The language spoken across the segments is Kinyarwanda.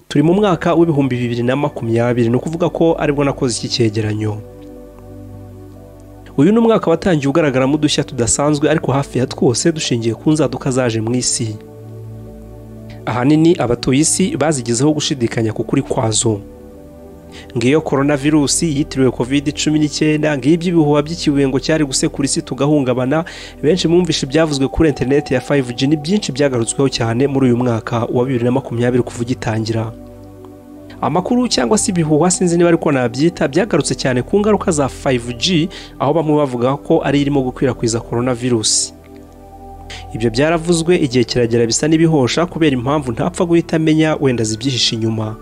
turi mu mwaka w'ibihumbi bibiri na makumyabiri ni ukuvuga ko aribwo nakoze iki cyegeranyo uyu ni umwaka watangiye ugaragaramo udushya tudasanzwe ariko hafi ya twose dushingiye ku nzaduka zaje mu isi ahanini abatuye isi bazigezeho gushidikanya ku kuri kwazo ngiyo korona virusi yitiriwe kovide cumi n'icyenda ngiyo iby'ibihuha by'ikibengo cyari gusekura isi tugahungabana benshi mwumvishe ibyavuzwe kuri interineti ya 5G ni byinshi byagarutsweho cyane muri uyu mwaka wa bibiri na makumyabiri kuva ugitangira amakuru cyangwa se ibihuha sinzi niba ariko nabyita byagarutse cyane ku ngaruka za 5G aho bamwe bavuga ko ari irimo gukwirakwiza korona virusi ibyo byaravuzwe igihe kiragera bisa n'ibihosha kubera impamvu ntapfa guhita amenya wenda zibyihishe inyuma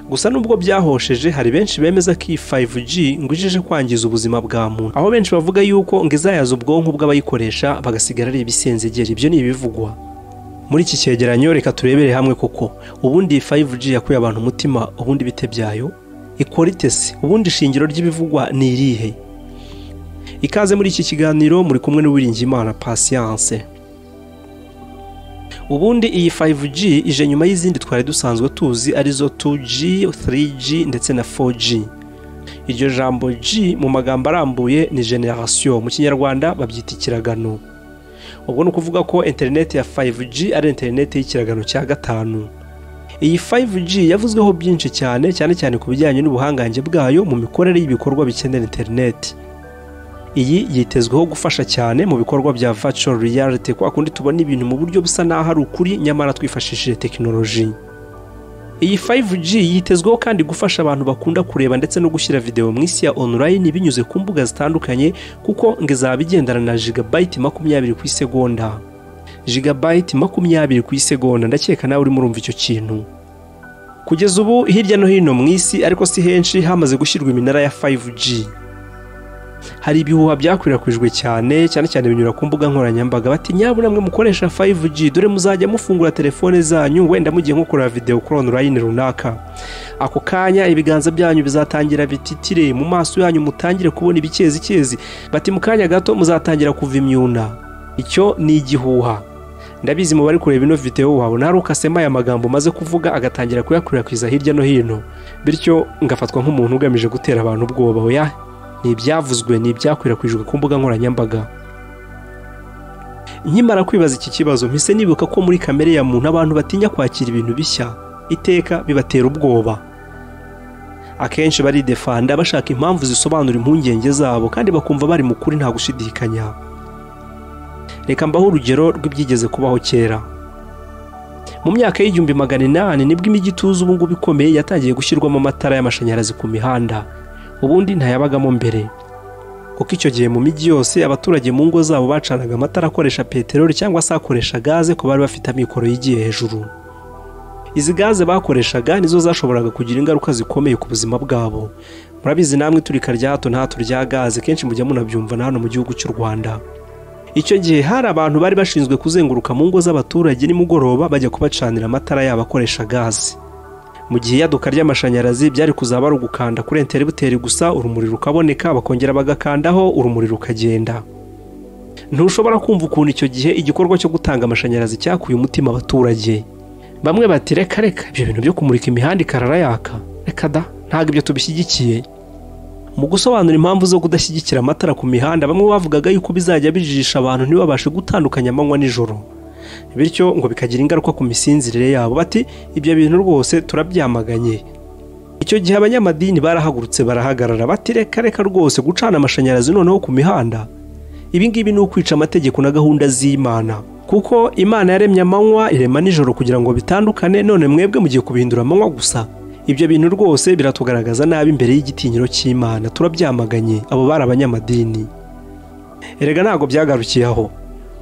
gusa nubwo byahosheje hari benshi bemeza ko iyi 5G ngo ijeje kwangiza ubuzima bwa muntu aho benshi bavuga yuko ngo izayaza ubwonko bw'abayikoresha bagasigara ari ibisenzegeri ibyo ni ibivugwa muri iki cyegeranyo reka turebere hamwe kuko ubundi iyi 5G yakuye abantu umutima ubundi bite byayo ikora itese ubundi ishingiro ry'ibivugwa ni irihe ikaze muri iki kiganiro muri kumwe n'uwiringiyimana pasiyanse ubundi iyi 5G ije nyuma y'izindi twari dusanzwe tuzi arizo 2G 3G ndetse na 4G iryo jambo G mu magambo arambuye ni generasiyo mu kinyarwanda babyita ikiragano ubwo ni ukuvuga ko interineti ya 5G ari interineti y'ikiragano cya gatanu iyi 5G yavuzweho byinshi cyane cyane cyane ku bijyanye n'ubuhangange bwayo mu mikorere y'ibikorwa bikenera interineti iyi yitezweho gufasha cyane mu bikorwa bya virtual reality kwa kundi tubona ibintu mu buryo busa n'aho ari ukuri nyamara twifashishije tekinoloji iyi 5G yitezweho kandi gufasha abantu bakunda kureba ndetse no gushyira videwo mu isi ya online binyuze ku mbuga zitandukanye kuko ngo izaba igendana na jigabayiti makumyabiri ku isegonda jigabayiti makumyabiri ku isegonda ndakeka nawe urimo urumva icyo kintu kugeza ubu hirya no hino mu isi ariko si henshi hamaze gushyirwa iminara ya 5G hari ibihuha byakwirakwijwe cyane cyane cyane binyura ku mbuga nkoranyambaga bati nyabuna namwe mukoresha 5G dore muzajya mufungura telefone zanyu wenda mugiye nko kureba videwo kuri online runaka ako kanya ibiganza byanyu bizatangira bititire mu maso yanyu mutangire kubona ibikezi bati mu kanya gato muzatangira kuva imyuna icyo ni igihuha ndabizi mu bari kureba ino videwo wabona hari ukasema aya magambo umaze kuvuga agatangira kuyakwirakwiza hirya no hino bityo ngafatwa nk'umuntu ugamije gutera abantu ubwoba oya ni ibyavuzwe ni ibyakwirakwijwe ku mbuga nkoranyambaga nkimara kwibaza iki kibazo mpise nibuka ko muri kamere ya muntu abantu batinya kwakira ibintu bishya iteka bibatera ubwoba akenshi baridefanda bashaka impamvu zisobanura impungenge zabo kandi bakumva bari mu kuri nta gushidikanya reka mbaho urugero rw'ibyigeze kubaho kera mu myaka y'igihumbi magana inani nibwo imijyi ituze ubungubu ikomeye yatangiye gushyirwamo amatara y'amashanyarazi ku mihanda ubundi ntayabagamo mbere kuko icyo gihe mu mijyi yose abaturage mu ngo zabo bacanaga amatara akoresha peteroli cyangwa se akoresha gaze ku bari bafite amikoro yigiye hejuru izi gaze bakoreshaga nizo zashoboraga kugira ingaruka zikomeye ku buzima bwabo murabizi namwe turika rya hato na hato rya gaze kenshi mujya munabyumva na hano mu gihugu cy'u rwanda icyo gihe hari abantu bari bashinzwe kuzenguruka mu ngo z'abaturage nimugoroba bajya kubacanira amatara yabo akoresha gaze mu gihe iyaduka ry'amashanyarazi byari kuzaba ari ugukanda kuri enteributeri gusa urumuri rukaboneka bakongera bagakandaho urumuri rukagenda ntushobora kumva ukuntu icyo gihe igikorwa cyo gutanga amashanyarazi cyakuye umutima abaturage bamwe bati reka reka ibyo bintu byo kumurika imihanda ikarara yaka reka da ntabwo ibyo tubishyigikiye mu gusobanura impamvu zo kudashyigikira amatara ku mihanda bamwe bavugaga yuko bizajya bijijisha abantu ntibabashe gutandukanya amanywa n'ijoro bityo ngo bikagira ingaruka ku misinzirire yabo bati ibyo bintu rwose turabyamaganye icyo gihe abanyamadini barahagurutse barahagarara bati reka reka rwose gucana amashanyarazi noneho ku mihanda ibingibi ni ukwica amategeko na gahunda z'imana kuko imana yaremye amanywa irema nijoro kugira ngo bitandukane none mwebwe mugiye kubihindura amanywa gusa ibyo bintu rwose biratugaragaza nabi imbere y'igitinyiro cy'imana turabyamaganye abo bari abanyamadini erega ntabwo byagarukiye aho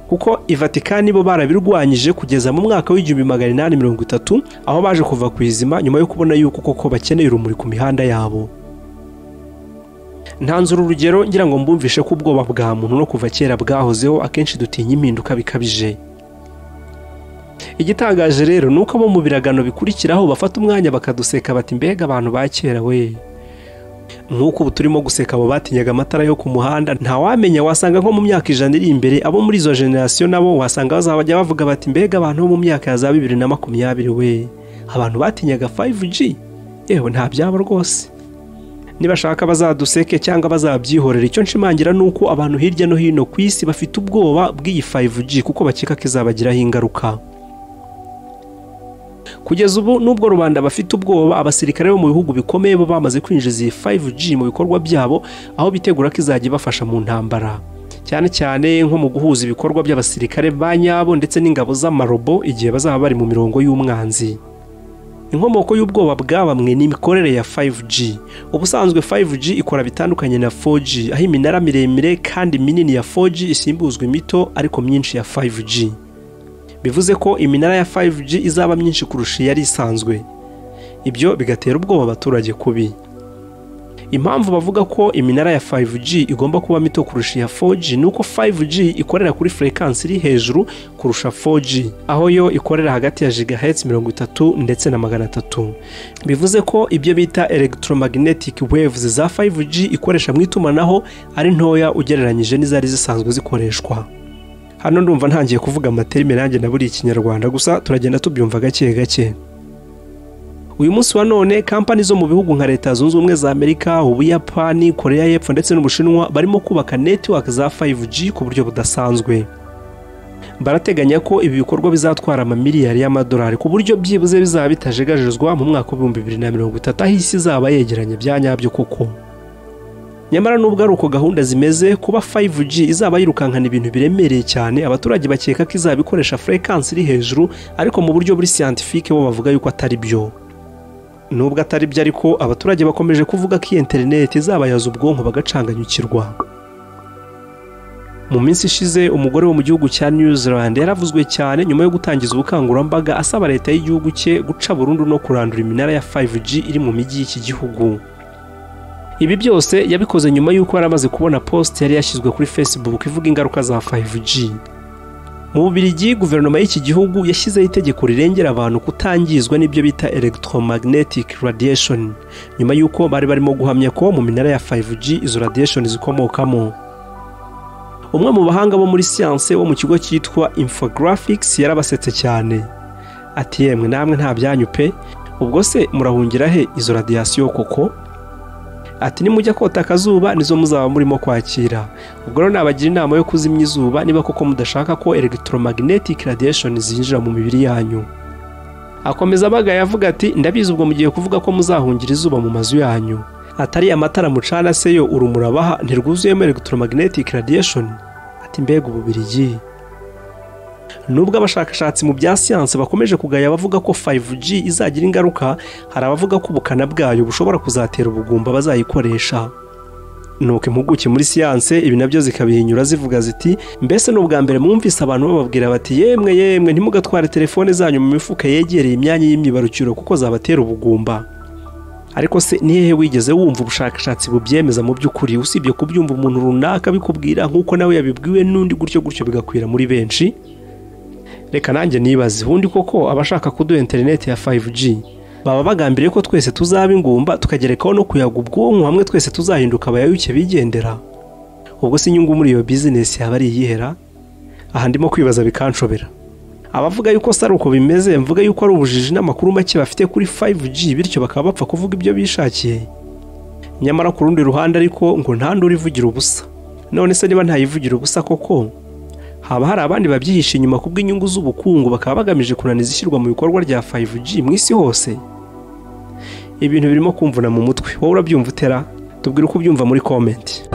kuko i vatikani bo barabirwanyije kugeza mu mwaka w'igihumbi magana inani mirongo itatu aho baje kuva ku izima nyuma yo kubona yuko koko bakeneye urumuri ku mihanda yabo ntanzura urugero ngira ngo mbumvishe ko ubwoba bwa muntu no kuva kera bwahozeho akenshi dutinya impinduka bikabije igitangaje rero ni uko abo mu biragano bikurikiraho bafata umwanya bakaduseka bati mbega abantu ba kera we nk'uko ubu turimo guseka abo batinyaga amatara yo ku muhanda ntawamenya wasanga nko mu myaka ijana iri imbere abo muri izo generasiyo nabo wasanga bazajya bavuga bati mbega abantu bo mu myaka ya za bibiri na makumyabiri we abantu batinyaga 5G yewe nta byaba rwose nibashaka bazaduseke cyangwa bazabyihorera icyo nshimangira ni uko abantu hirya no hino ku isi bafite ubwoba bw'iyi 5G kuko bakeka ko izabagiraho ingaruka kugeza ubu nubwo rubanda bafite ubwoba abasirikare bo mu bihugu bikomeye bo bamaze kwinjiza iyi 5G mu bikorwa byabo aho bitegura ko izajya ibafasha mu ntambara cyane cyane nko mu guhuza ibikorwa by'abasirikare ba nyabo ndetse n'ingabo z'amarobo igihe bazaba bari mu mirongo y'umwanzi inkomoko y'ubwoba bwa bamwe ni imikorere ya 5G ubusanzwe 5G ikora bitandukanye na 4G aho iminara miremire kandi minini ya 4G isimbuzwa imito ariko myinshi ya 5G bivuze ko iminara ya 5G izaba myinshi kurusha iyari isanzwe ibyo bigatera ubwoba abaturage kubi impamvu bavuga ko iminara ya 5G igomba kuba mito kurusha iya 4G ni uko 5G ikorera kuri furekansi iri hejuru kurusha 4G aho yo ikorera hagati ya gigahertz mirongo itatu ndetse na magana atatu bivuze ko ibyo bita electromagnetic waves za 5G ikoresha mu itumanaho ari ntoya ugereranyije n'izari zisanzwe zikoreshwa hano ndumva ntangiye kuvuga amaterime nanjye na buri ikinyarwanda gusa turagenda tubyumva gake gake uyu munsi wa none kampani zo mu bihugu nka leta zunze ubumwe za amerika ubuyapani korea y'epfo ndetse n'ubushinwa barimo kubaka netiwaka za 5G ku buryo budasanzwe barateganya ko ibi bikorwa bizatwara amamiliyari y'amadolari ku buryo byibuze bizaba bitajegajezwa mu mwaka w'ibihumbi bibiri na mirongo itatu aho isi izaba yegeranye bya nyabyo koko nyamara nubwo ari uko gahunda zimeze kuba 5G izaba yirukankana ibintu biremereye cyane abaturage bakeka ko izaba ikoresha furekansi iri hejuru ariko mu buryo buri siyantifike bo bavuga yuko atari byo nubwo atari byo ariko abaturage bakomeje kuvuga ko iyi interineti izabayaza ubwonko bagacanganyukirwa mu minsi ishize umugore wo mu gihugu cya new zealand yaravuzwe cyane nyuma yo gutangiza ubukangurambaga asaba leta y'igihugu cye guca burundu no kurandura iminara ya 5G iri mu mijyi y'iki gihugu ibi byose yabikoze nyuma y'uko yari amaze kubona posite yari yashyizwe kuri facebook ivuga ingaruka za 5G mu bubirigi guverinoma y'iki gihugu yashyizeho itegeko rirengera abantu kutangizwa n'ibyo bita electromagnetic radiation nyuma y'uko bari barimo guhamya ko mu minara ya 5G izo radiation zikomokamo umwe mu bahanga bo muri siyanse wo mu kigo cyitwa infographics yarabasetse cyane ati yemwe namwe nta byanyu pe ubwo se murahungira he izo radiyasiyo koko ati nimujya kota akazuba nizo muzaba murimo kwakira ubwo rero nabagira inama yo kuzimya izuba niba koko mudashaka ko electromagnetic radiation zinjira mu mibiri yanyu akomeza abagaya avuga ati ndabizi ubwo mugiye kuvuga ko muzahungira izuba mu mazu yanyu atari amatara mucana se yo urumuri abaha ntirwuzuyemo electromagnetic radiation ati mbega ububirigi nubwo abashakashatsi mu bya siyansi bakomeje kugaya abavuga ko 5G izagira ingaruka hari abavuga ko ubukana bwayo bushobora kuzatera ubugumba bazayikoresha nuko impuguke muri siyanse ibi nabyo zikabihinyura zivuga ziti mbese ni ubwa mbere mwumvise abantu bababwira bati yemwe yemwe ntimugatware telefone zanyu mu mifuka yegereye imyanya y'imyibarukiro kuko zabatera ubugumba ariko se ni hehe wigeze wumva ubushakashatsi bubyemeza mu by'ukuri usibye kubyumva umuntu runaka bikubwira nk'uko nawe yabibwiwe n'undi gutyo gutyo bigakwira muri benshi reka nanjye nibaze ubundi koko abashaka kuduha interineti ya 5G baba bagambiriye ko twese tuzaba ingumba tukagerekaho no kuyaga ubwonko hamwe twese tuzahinduka abayawuke bigendera ubwo se inyungu muri iyo bizinesi yaba ari iyihera aha ndimo kwibaza bikanshobera abavuga yuko si ari uko bimeze mvuga yuko ari ubujiji n'amakuru make bafite kuri 5G bityo bakaba bapfa kuvuga ibyo bishakiye nyamara ku rundi ruhande ariko ngo ntandure ivugira ubusa none se niba ntayivugira ubusa koko haba hari abandi babyihisha inyuma kubw'inyungu z'ubukungu bakaba bagamije kunaniza ishyirwa mu bikorwa rya 5G mu isi hose ibintu birimo kumvuna mu mutwe wowe urabyumva utera tubwire uko ubyumva muri komenti